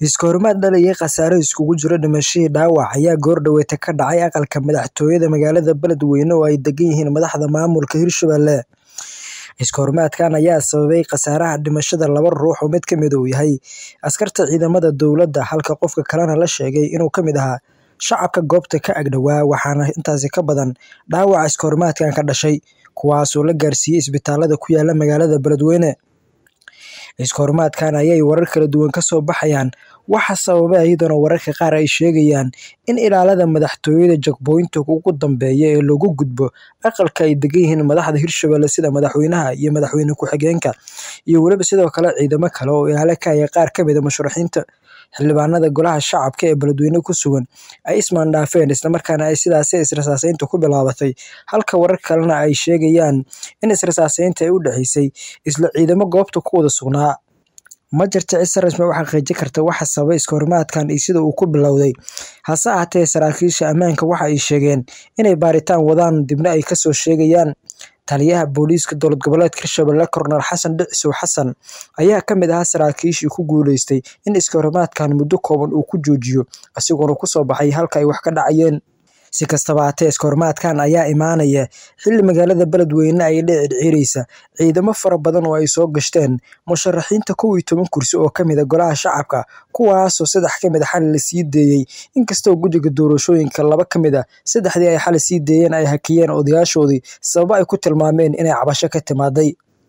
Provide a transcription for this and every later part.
Iskahorimaad dhaliyay khasaare isugu jira dhimasho iyo dhaawac ayaa goor dhaweyd ka dhacay aqalka madaxtooyada magaalada Beledweyne oo ay degan yihiin madaxda maamulka Hirshabelle. Iskahorimaadkan ayaa sababay khasaaraha dhimashada laba ruux oo mid ka mid uu yahay askarta ciidamada dowladda halka qofka kalena la sheegay inuu ka mid ahaa shacabka goobta ka ag dhawaa waxaana intaasi ka badan dhaawaca iskahorimaadkan ka dhashay, kuwaasoo la gaarsiiyay isbitaalada ku yaala magaalada Beledweyne. Iskahorimaadkan ayay warar kala duwan ka soo baxayaan waxa sababay iyadoo wararka qaar ay sheegayaan in ilaalada madaxtooyada checkpoint ugu dambeeya ee looga gudbo aqalka ay degan yihiin madaxda Hirshabelle sida madaxweynaha iyo madaxweyne ku-xigeenka, iyo weliba sidoo kale ciidamo kale oo ilaalo ka ah qaar ka mid ah musharaxiinta xildhibaanada Golaha Shacabka ee Beledweyne ku sugan ay ismaandhaafeen isla markaana ay sidaasi is-rasaaseyntu ku bilaabatay, halka warar kalena ay sheegayaan in is-rasaaseynta ay u dhaxeysay isla ciidamo goobta ku wada sugnaa. Ma jirto cid si rasmi ah u xaqiijin karta waxa sababay iskahorimaadkan iyo sida uu ku bilowday, hase ahaatee saraakiisha ammaanka waxa ay sheegeen inay baaritaan wadaan dibna ay ka soo sheegayaan. Taliyaha booliiska dowlad goboleedka Hirshabelle Korneyl Xasan Dhicisow Xasan ayaa ka mid ahaa saraakiishii ku guuleystay in iskahorimaadkan muddo kooban uu ku joojiyo, isagoona ku soo baxay halka ay wax ka dhacayeen. Si kastaba ha ahaatee, iskahorimaadkan ayaa imaanaya xilli magaalada Beledweyne ay dheeraysa ciidamo fara badan oo ay soo gashteen musharaxiinta kow iyo toban kursi oo ka mid ah Golaha Shacabka, kuwaasoo saddex ka mid ah xalay la sii daayay, inkastoo guddiga doorashooyinka laba ka mid ah saddexdii ay xalay sii daayeen ay hakiyeen odayaashoodii sababo ay ku tilmaameen inay cabasho ka timaaday.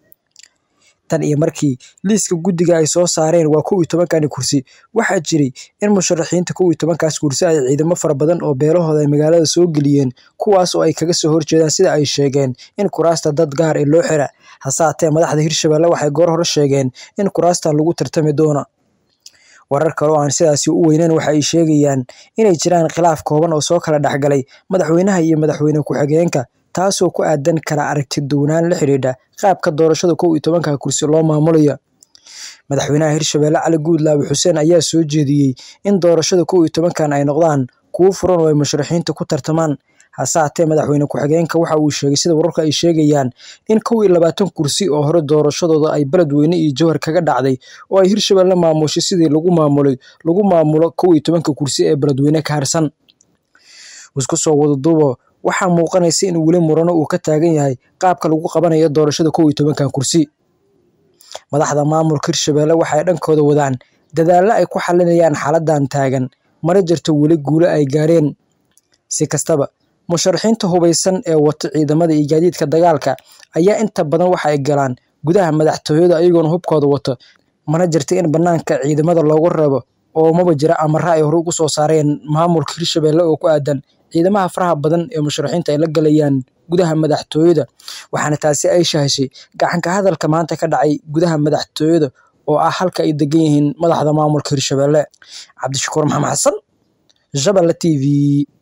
Tan iyo markii liiska guddiga ay soo saareen waa kow iyo tobankani kursi, waxaa jiray in musharaxiinta kow iyo tobankaas kursi ay ciidamo fara badan oo beelahooda ay magaalada soo geliyeen, kuwaas oo ay kaga soo horjeedaan sida ay sheegeen in kuraasta dad gaar ah loo xiro. Hase ahaatee, madaxda Hirshabelle waxay goor hore sheegeen in kuraastan lagu tartami doono. Warar kale oo aan sidaasi u weyneyn waxa ay sheegayaan inay jiraan khilaaf kooban oo soo kala dhex galay madaxweynaha iyo madaxweyne ku-xigeenka, taasoo ku aadan kala aragti duwanaan la xiriirta qaabka doorashada kow iyo tobanka kursi loo maamulayo. Madaxweynaha Hirshabelle Cali Guudlaabe Xuseen ayaa soo jeediyay in doorashada kow iyo tobankan ay noqdaan kuwo furan oo ay musharaxiintu ku tartamaan. Hase ahaatee, madaxweyne ku-xigeenka waxa uu sheegay sida wararku ay sheegayaan in kow iyo labaatan kursi oo hore doorashadooda ay Beledweyne iyo Jowhar kaga dhacday oo ay Hirshabelle maamushay sidii lagu maamulay lagu maamulo kow iyo tobanka kursi ee Beledweyne ka harsan. Isku soo wada duuboo, waxaa muuqanaysa in weli murano uu ka taagan yahay qaabka lagu qabanayo doorashada kow iyo tobankan kursi. Madaxda maamulka Hirshabelle waxay dhankooda wadaan dadaallo ay ku xalinayaan xaaladdan taagan, mana jirto weli guulo ay gaareen. Si kastaba, musharaxiinta hubeysan ee wata ciidamada iyo gaadiidka dagaalka ayaa inta badan waxa ay galaan gudaha madaxtooyada iyagoona hubkooda wata, mana jirto in banaanka ciidamada looga reebo oo maba jiro amarro ay hore uga soo saareen maamulka Hirshabelle oo ku aadan ciidamada faraha badan ee musharaxiinta ay la galayaan gudaha madaxtooyada, waxaana taasi ay sahashay gacan ka hadalka maanta ka dhacay gudaha madaxtooyada oo ah halka ay degan yihiin madaxda maamulka Hirshabelle. Cabdishakuur Maxamed Xasan, Jabelle TV,